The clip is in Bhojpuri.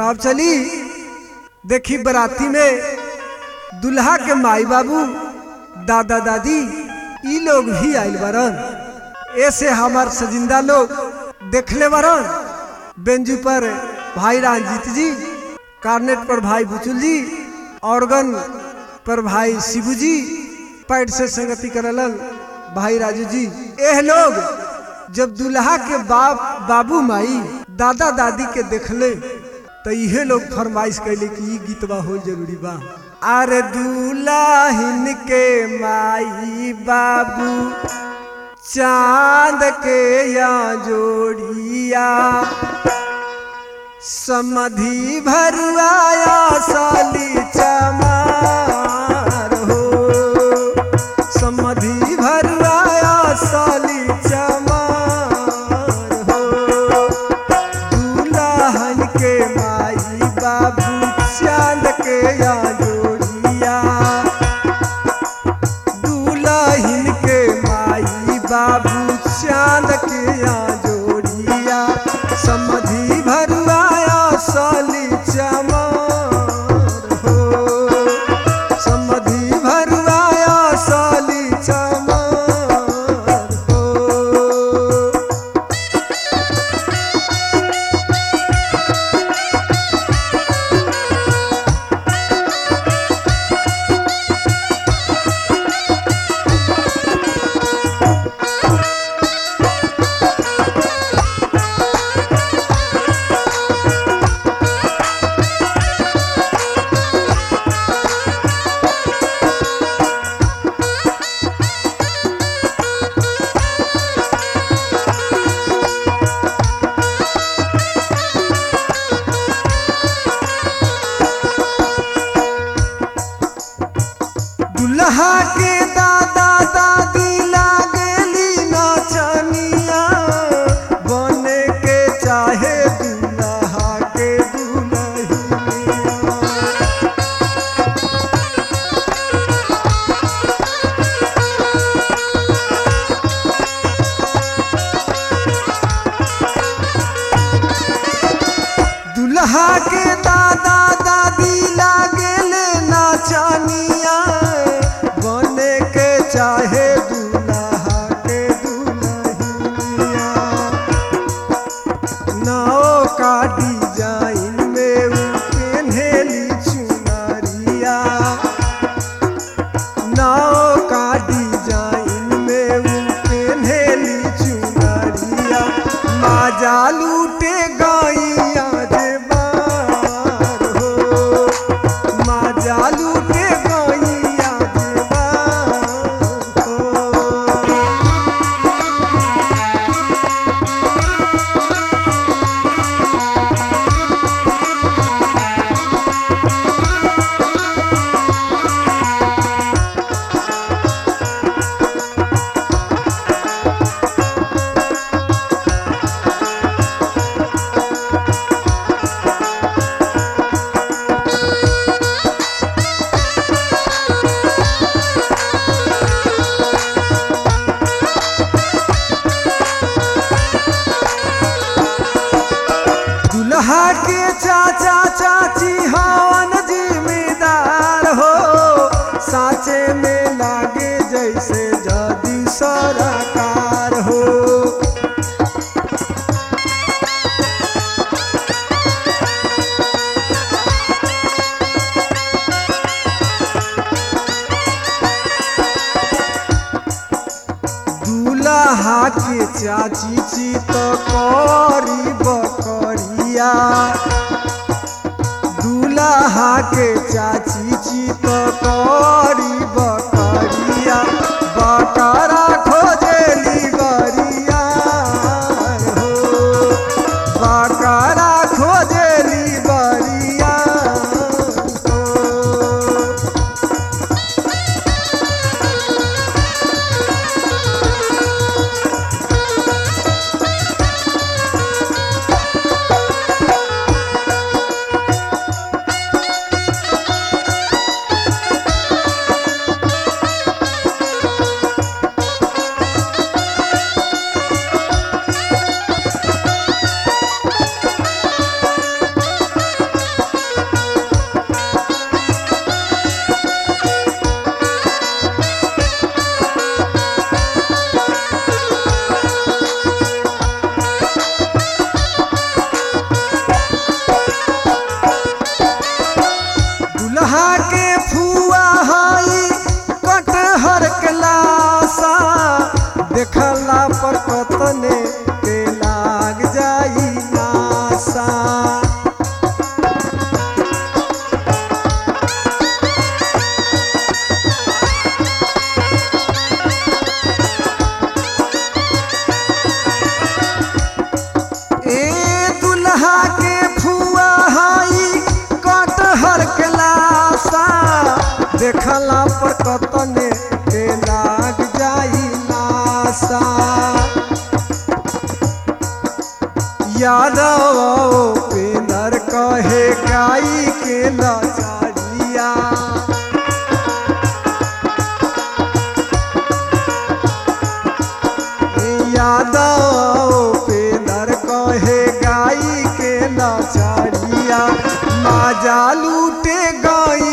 तब चली देखी बराती में दुल्हा के माई बाबू दादा दादी ई लोग भी आइल बरन ऐसे हमार सजिंदा लोग देखले बरन बेंजू पर भाई रंजीत जी कार्नेट पर भाई बुचुल जी ऑर्गन पर भाई शिबू जी पैड से संगति करलन भाई राजू जी एह लोग जब दुल्हा के बाप बाबू माई दादा दादी के देखले तो इहे लोग फरमाइश कैले कि ई गीतवा हो जरूरी बा अरे दुल्हन के माई बाबू चांद के या जोड़िया समधि भरुआया साली चमार हो समधि भरुआया साली चमार हो दुल्हन के माई बाबू चांद के या जोड़िया दुल्हन के माई बाबू चांद के या जोड़िया समधि भरुआया साली चमार हो समधि भरुआया साली चमार हो दुल्हा के दादा दादी लागली नाचनिया बने के चाहे दुल्हा के दुल्हनिया दुल्हा के दादा दादी लागेले नाचनिया बने के चाहे दुल्हा के दुल्हनिया नाव का डिजाइन में उ पेन्हेली चुनरिया नाव का डिजाइन में उ पेन्हेली चुनरिया माजा लूटे गैया जे बार हो माजा लूटे गैया जे बार हो दुल्हा के चाचा चाची हवन जिम्मेदार हो साचे में लागे जैसे जदी सरकार हो दूल्हा के चाची ची तो करी बकरिया दूल्हा के चाची ची तो करी बकरिया बकरा खोजेली गरिया हो बकरा खोजेली बरिया हो फुआ हई कटहर के लाशा देखला पर कतने के लाग जाई नासा ए दुल्हा के फुआ हई कटहर के लाशा देखला पर कतने के लाग जाई नासा यादव पेंदर कहे गाई के लचारिया यादव पेंदर कहे गाई के लचारिया माजा लूटे गई